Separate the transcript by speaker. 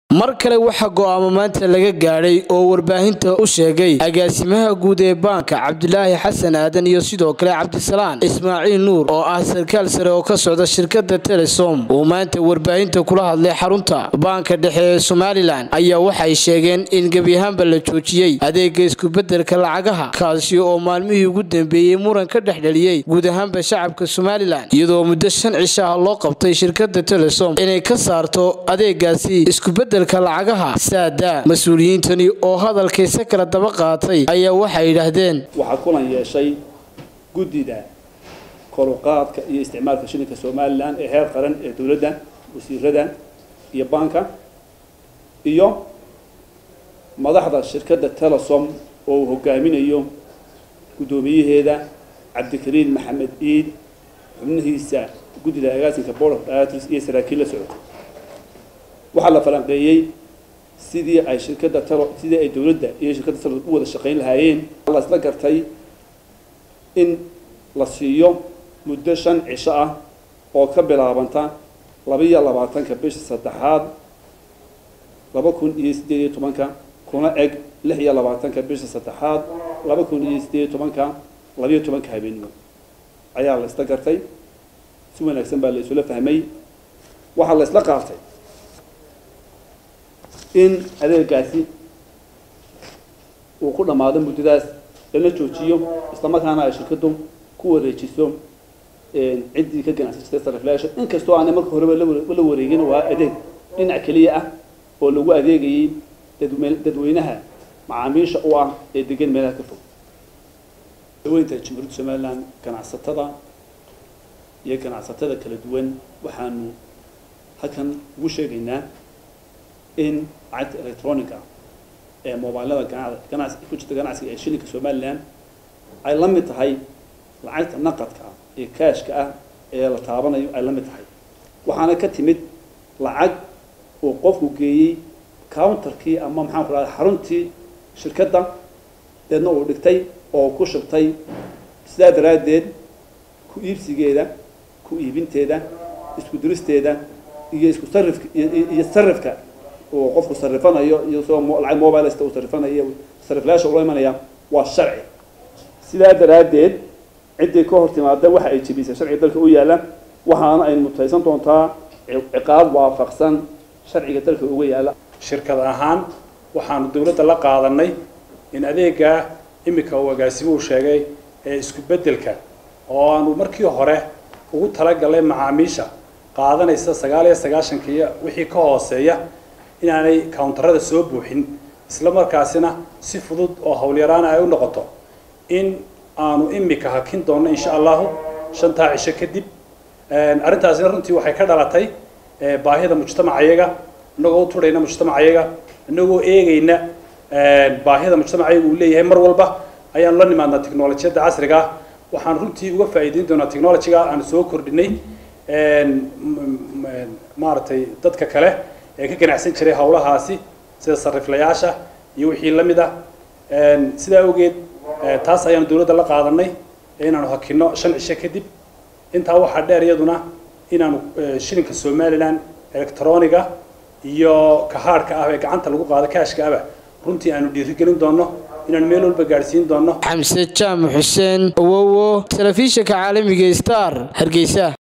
Speaker 1: mar kale waxaa go'aamo maanta laga gaadhay oo warbaahinta u sheegay agaasimaha guud ee baanka cabdilaahi xasan aadan iyo sidoo kale cabdisalaan ismaaciil nuur oo ah sarkaal sare oo ka socda shirkadda telesom uu maanta warbaahinta kula hadlay xarunta baanka dhexe ee somalilan ayaa waxay sheegeen in gebi ahaanba la joojiyey adeega iskubedelka lacagaha kaasi oo maalmihii ugu dambeeyey muran ka dhexdheliyey guud ahaanba shacabka somalilan iyadoo muddo shan cishaha loo qabtay shirkadda telesom inay ka saarto adeegaasi iskubedel lacagaha saada mas-uuliyiintani oo hadalkaysa kala daba qaatay ayaa waxay yidhaahdeen
Speaker 2: waxaa kulan yeeshay guddida koruqaadka iyo isticmaalka shilinka somalilan ee heer qaran ee dowladda wasiirada iyo baanka iyo madaxda shirkadda telesom oo uu hogaaminayo guddoomiyaheeda cabdikariin maxamed ciid xubnihiisa guddida agaasinka board of directors iyo saraakiil la socota waxaa la falanqeeyey sidii ay shirkadda talo sidii ay dowladda iyo shirkadda talo u wada shaqayn lahaayeen la isla gartay in la siiyo muddo shan cisho ah oo ka bilaabanta labaiyo labaatanka bisha saddexaad laba kun iyo siddeed iyo tobanka kuna eg lix iyo labaatanka bisha saddexaad laba kun iyo siddeed iyo tobanka labiyo tobanka habeenimo ayaa la isla gartay si wanaagsan baa la isula fahmay waxaa la isla qaatay in adeegaasi uu ku dhammaado muddadaas lana joojiyo islamarkaana ay shirkaddu ku wareejiso ciddii ka ganacsan jirtay sariflayaasha inkastoo aanay marka horeba la wareegin waa adeeg dhinac keliya ah oo lagu adeegayay dadweynaha macaamiisha u ah ee degan meelaha ka fog daweynta jamhuuriyadda somaliland ganacsatada iyo ganacsatada kala duwan waxaanu halkan ugu sheegaynaa in lacagta electronic ah ee mobilada ganacsi ku jirta ganacsiga ee shilinka somaliland ay la mid tahay lacagta naqadka ah ee kaashka ah ee la taabanayo ay la mid tahay waxaana ka timid lacag uu qofku geeyey counterkii ama maxaan ku rahda xaruntii shirkadda deedna uu dhigtay oo ku shubtay sidaa daraaddeed ku iibsigeeda ku iibinteeda isku diristeeda iyo isku sarifka iyo sarifka uu qofku sarifanayo iyo soo lacag mobilesta uu sarifanayo sariflayaasha ula imanaya waa sharci sidaa daraaddeed ciddii ka hor timaada waxa ay jebisay sharciga dalka u yaalla waxaana ay mutaysan doontaa ciqaab waafaqsan sharciga dalka uga yaalla
Speaker 3: shirkad ahaan waxaanu dowladda la qaadanay in adeegaa imika uu agaasimuhu sheegay ee isku beddelka oo aanu markii hore ugu talagalay macaamiisha qaadanaysa sagaal iyo sagaashanka iyo wixii ka hooseeya inaanay countarada soo buuxin isla markaasina si fudud oo howlyaraana ay u noqoto in aanu imika hakin doonno insha allahu shantaa cisho kadib arrintaasina runtii waxay ka dhalatay baahida mujtamacayaga inagoo u turhayna mujtamacayaga inagoo eegayna baahida mujtamacayaga uu leeyahay mar walba ayaanu la nimaadnaa technolojiyadda casriga ah waxaan runtii uga faa'iideyn doonaa technologyga aanu soo kordhinay maaragtay dadka kale ee ka ganacsan jiray howlahaasi sida sariflayaasha iyo wixii la mid ah sidaa awgeed taas ayaanu dowladda la qaadanay inaanu hakino shan cisho kadib intaa waxaa dheer iyaduna inaanu shilinka somaliland electroniga iyo kahaadhka ah ee gacanta lagu qaado kaashka aba runtii aanu dhiirigelin doonno inaanu meel walba gaadhsiin doonno
Speaker 1: xamse jaamac xuseen awowo telefishinka caalamiga star hargeysa